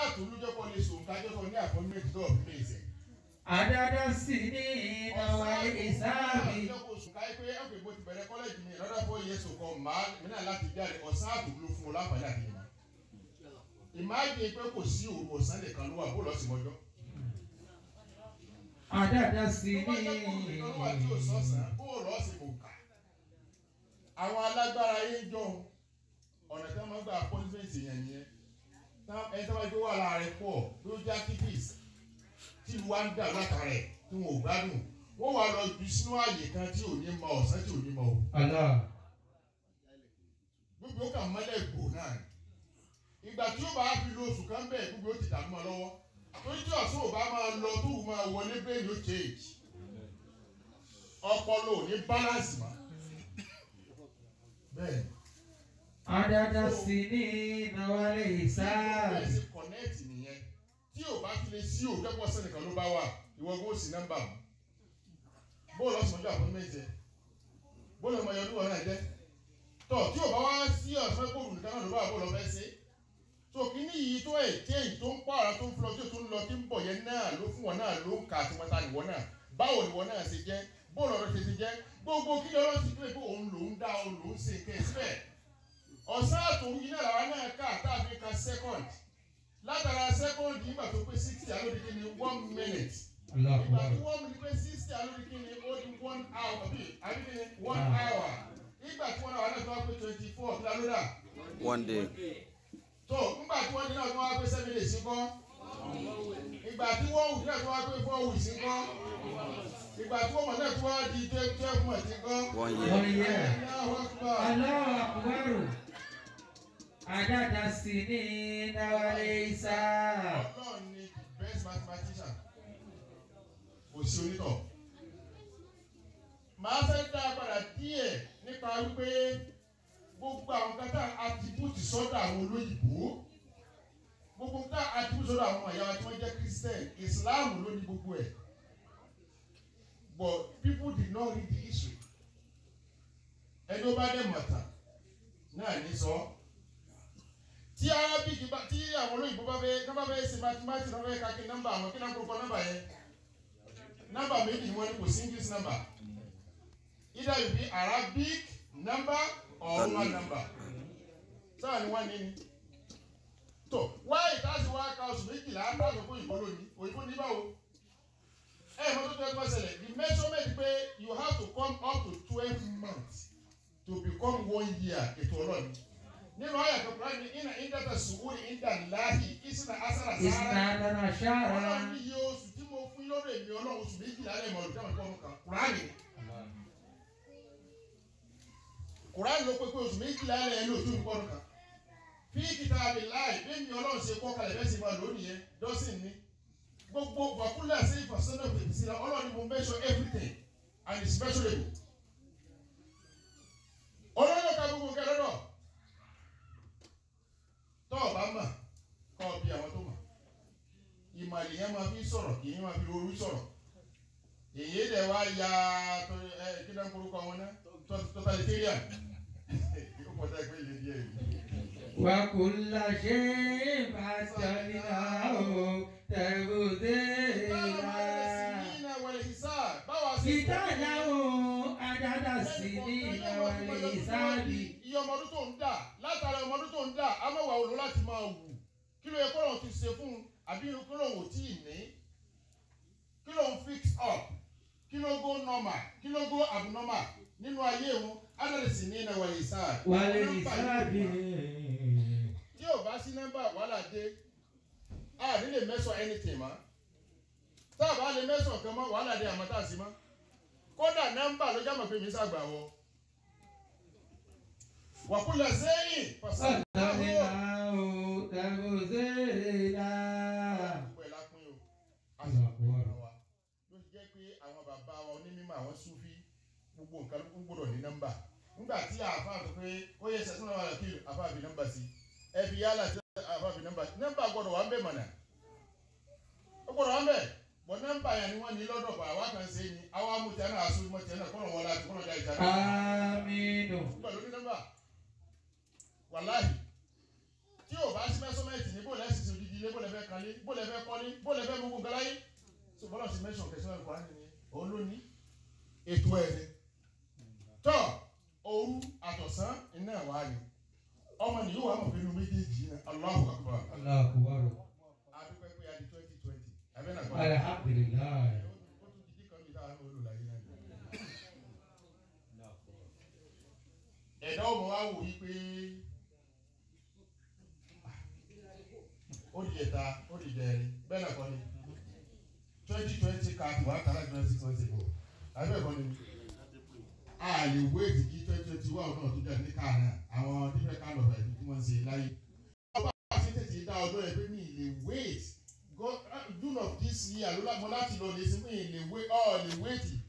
àtolújọpọ̀ lè sòun kájọ́kọ̀ ní àpọ́nmẹ́tì tó ọ̀bí lè sẹ̀. عدد السنين والحساب àtolújọpọ̀ sùn káyé pé ẹ̀kọ́ ìbò ti bẹ̀rẹ̀ kọ́lẹ́jì mi lọ́dọ̀ fún iye sòkò màá mìíràn láti jáde ọ̀sán àtòlú fún un láǹfààní àti ìmọ̀. ìmáàjì pé kò sí òru ọ̀sán nìkan ló wà bó lọ́ọ́ sí mọ́jọ́. عدد tó bá jẹ́ kó òru nìkan ló wà tí ò sọ̀sán bó lọ́ọ́ sí mò ń kà. àwọn alágbára yé ń jọ ọ̀nà tí wọ́n máa ń gba appointment yẹn nìyẹn Tá- ẹni tí wọ́n bá gbé wà láàrin pọ̀ ló jẹ́ activist tí ìlú wa ń dà látara ẹ̀ tí wọn ò gbádùn wọ́n wà lọ jù sínú ààyè kan tí ò ní mọ ọ̀sán tí ò ní mọ o الله gbogbo ó kà mọ́lẹ̀ gbò náà ni ìgbà tí ó bá fi lo oṣù kan bẹ́ẹ̀ gbogbo ó ti dààmú ọ lọ́wọ́ torí tí ọ̀sán ò bá máa lọ tó wù máa wọlé bẹ́ẹ̀ ló change ọpọlọ ò ní balance mọ́ bẹ́ẹ̀ عدد السنين والحساب bẹ́ẹ̀ sì connect nìyẹn tí ò bá ti lè sí òkẹ́pọ̀ sẹ́nìkan ló bá wà ìwọ gbọ́ sí nọ́mbà mu bóòlù ọ̀sán ọjọ́ appointment yẹ bóòlù ọmọ yẹn olúwa náà jẹ́ tọ̀ tí ò bá wá sí ọ̀sán kóòlù nìkan náà ló bá bóòlù ọ̀fẹ́ ṣe so kíní yìí tó ẹ̀ change tó ń pààrọ̀ tó ń flọ tó ń lọ tí ń bọ̀ yẹn náà ló fún wọn náà ló ń kà àti mọ́ta nìwọ náà báwo nìwọ náà ṣe jẹ́ bóòlù ọ̀rọ̀ ṣe ti jẹ́ gbogbo kí lọ́rọ́ ti pé pé òun lòún dá òun lòún ṣe kẹ́ ẹ̀ síbẹ̀ ọ̀sán àtòun yìí náà làwọn náà kà tá a fi ka second látara second yìí gbà tó pé sixty alóde kí ni one minute الله ìgbà tí أكبر wọ́n mi pé sixty alóde kí ni ó di one hour bí àbí kí ni one Ah. hour ìgbà tí wọ́n náà wà náà tó wá pé twenty four kí lálódà One day. tó ńgbà tí wọ́n ní náà tó wá pé seven days ńkọ́ ìgbà tí wọ́n wù náà tó wá pé four weeks ńkọ́ ìgbà tí wọ́n mọ̀ náà tó wá di twelve twelve months ńkọ́. One One year. year. Allahu Akbar. الله أكبر عدد السنين والحساب Ọlọ́run ni the best mathematician. Kò sí onítọ̀. Màá fẹ́ dá a padà díẹ̀ nípa wípé gbogbo àwọn kátà attribute sọ́dọ̀ àwọn olóyìnbó. Gbogbo kátà attribute sọ́dọ̀ àwọn ọmọ ìyá wa tí wọ́n jẹ́ Christian. Islam ló ní gbogbo ẹ̀. But people did not read the history. Ẹni ó bá dẹ̀ mọ̀tàn náà ní sọ ọ́ tí arabic bá tí àwọn olóyìnbó bá fẹ́ tí wọ́n bá fẹ́ ṣe mathematics wọ́n fẹ́ ka kí nọ́mbà àwọn kí náà kókó nọ́mbà yẹn nọ́mbà méjì ni wọ́n ní kò sí english number either you be arabic number or roman number sáà ni wọ́n ní ni tó wáyé káàsì wá ka oṣù méjìlá láti kó òyìnbó lónìí òyìnbó ní báwo ẹ ẹ mọ́tò tó ẹ kọ́ ṣẹlẹ̀ the measurement pé you have to come up to twelve months to become one year ètò ọlọ́ọ̀ni nínú ayé àkọ́kọ́ ní iná ìdàtà sùúrù ìdà láàyè ìsìnà asàrà sára إثنا عشر ọlọ́run ní iye oṣù tí mo fún lọ́dọ̀ èmi ọlọ́run oṣù méjìlá lẹ́yìn ọdún táwọn ìkọ́nù kan kùránì kùránì ló pé pé oṣù méjìlá lẹ́yìn lóòótọ́ ìkọ́nù kan fi kìtà àbí láì bẹ́ẹ̀ ni ọlọ́run ṣe kọ́ kalẹ̀ bẹ́ẹ̀ sì máa lónìí yẹn dọ́sìn ní gbogbo wàkúlẹ̀ sí ìfọ̀sọ́nà òfìsí la ọlọ́run ni mo measure everything and it's measurable ọlọ́run ká gbogbo nǹkan lọ́dọ̀ tọ́ ọ bá mà kọ́ ọ bí àwọn tó mà ìmàlì yẹn máa fi sọ̀rọ̀ kì í máa fi orí sọ̀rọ̀ èyí dẹ̀ wá ya tó ẹ kí náà korúkọ wọn náà totalitarian yóò pọ̀ dáa pé ilé díẹ̀ yìí. وكل شيء فصلناه تفصيلا كتابه عدد السنين والحساب iye ọmọ ọdún tó ń dà látara ọmọ ọdún tó ń dà á máa wà wò ló láti máa wù kí ló yẹ kó lóun ti ṣe fún un àbí kí lóun ò tí ì ní kí lóun fix up kí ló go normal kí ló go abnormal nínú ayé wọn adàlẹsì ní ìnáwó ìsáà والحساب tí ò bá sí nọ́mbà wàhálà dé a ní lè mẹ́sàn anything mọ́ tá a bá lè mẹ́sàn kan mọ́ wàhálà dé àmọ́ tá a sí mọ́ kódà nọ́mbà ló jámọ̀ pé mi ṣàgbà wọ. wàkúlẹ̀ sẹ́yìn pàṣẹ. فصلناه تفصيلا gbogbo ẹ̀ la pín o a sì máa pín ọ̀rọ̀ wa ló ti jẹ́ pé àwọn bàbá wa onímọ̀ àwọn súfí gbogbo nǹkan ló gbọ́dọ̀ ní nọ́mbà nígbà tí àáfàá sọ pé ó yẹ ṣẹ́tún náà wà kí àáfàá fi nọ́mbà sí ẹ fi yálà tí àáfàá fi nọ́mbà sí nọ́mbà gbọ́dọ̀ wà ń bẹ̀ mọ̀nà ó gbọ́dọ̀ wà ń bẹ̀ bọ̀ nọ́mbà yẹn ni wọ́n ní lọ́dọ̀ bọ̀ àwa kan ṣe ni àwa mú tiẹ̀ náà aṣọ ìmọ̀ tiẹ̀ náà kọ́nà wọn láti kọ́nà dá ìjà náà آمين pẹ̀lú ní nọ́mbà wàláhì tí ò bá sí mẹ́sọ́mẹ́ǹtì níbo lẹ́sìn sí odidi ilé bó lẹ fẹ́ kalé bó lẹ fẹ́ kọ́lé bó lẹ fẹ́ gbogbo nǹkan láyé so bọ́lá ti mẹ́sàn kẹsàn-án ẹ̀kọ́ á nìyẹn òun ló ní ètò ẹ̀ ni tọ́ òru àtọ̀sán iná ẹ̀ wá ni ọmọ nìyí wà mọ̀ pé inú méjèèjì náà Allahu Akbar Allahu Akbar. adúpẹ́ pé a di twenty twenty abẹ́ náà gbọ́ Alhamdulillah. ó tún di kíkan mi táwọn olùlàyé náà ni. ẹ̀dá ọmọ wa wò yí pé ó di ẹ̀ta ó di dẹ̀rin bẹ́ẹ̀ náà kọ́ ni twenty twenty káàdì wà á tàrà jùlọ six months ago àbẹ́ ẹ̀kọ́ ni a lè wéètì kí twenty twenty one náà tó jáde ní káà náà àwọn different kind of ẹ̀dùn tí wọ́n ń ṣe láyé. ọba àti tètè dá ọdún ẹ̀ pé mi lè wait God June of this year ló lágbọ́n láti lọ lè sí mi lè wait ọ̀ lè wait